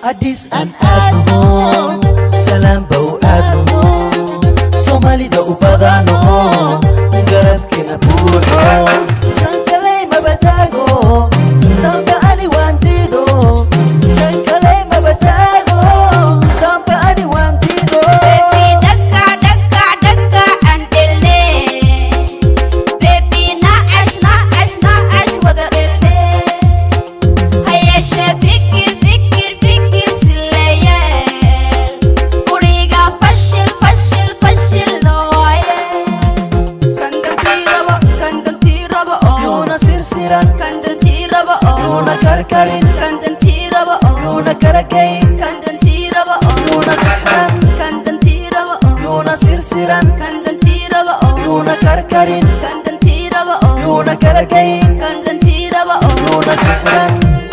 hadhiis aan aadno salaan bow aadno soomaalida u badano garabkina buuxo sankaley mabadaago samba ani waan diido sankaley mabadaago samba ani waan diido Baby dhaka dhaka dhaka aan dhelne Baby naacash naacash naacash wada dhelne Hayeeshee fikir fikir fikir sileeyeen Guriga fashil fashil fashil nooye Kan dantii rabo kan dantii rabo oo yuuna sirsiran Kan dantii rabo oo yuuna karkarin Kan dantii rabo oo yuuna kala geyn Kan dantii rabo oo yuuna sixran Kan dantii rabo oo yuuna sirsiran Kan dantii rabo oo yuuna karkarin Kan dantii rabo oo yuuna kala geyn Kan dantii rabo oo yuuna sixran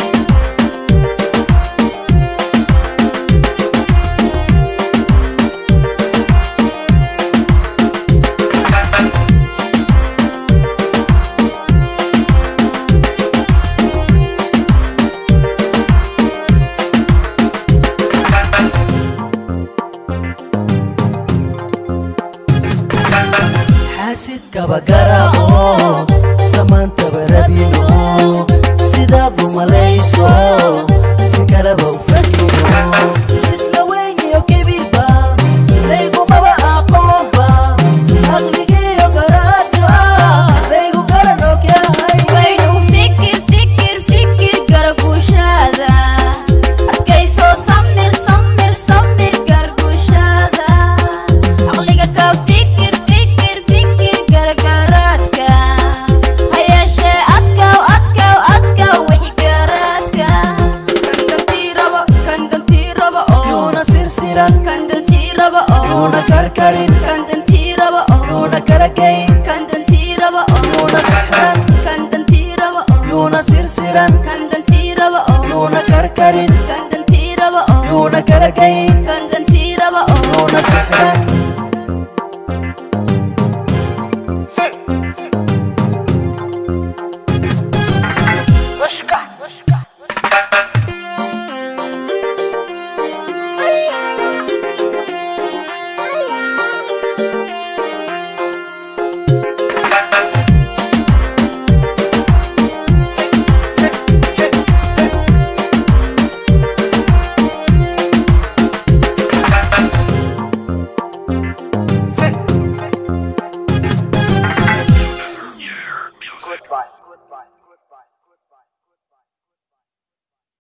xaasidkaba garaaco samaantaba rabino sidaad u malayso si kaleba u fahino isla weyniyo kibirba laygumaba aqoonba aqligiyo garaadka laygu garan ogyahay Waynu fikir fikir fikir garguushada Adkayso samir samir samir garguushada Aqliga ka fikir fikir fikir gargaraadka Hayeeshee adkaw adkaw adkaw wixii garaadka Kan dantii rabo kan dantii rabo oo yuuna sirsiran Kan dantii rabo oo yuuna karkarin Kan dantii rabo oo yuuna kala geyn Kan dantii rabo oo yuuna sixran Kan dantii rabo oo yuuna sirsiran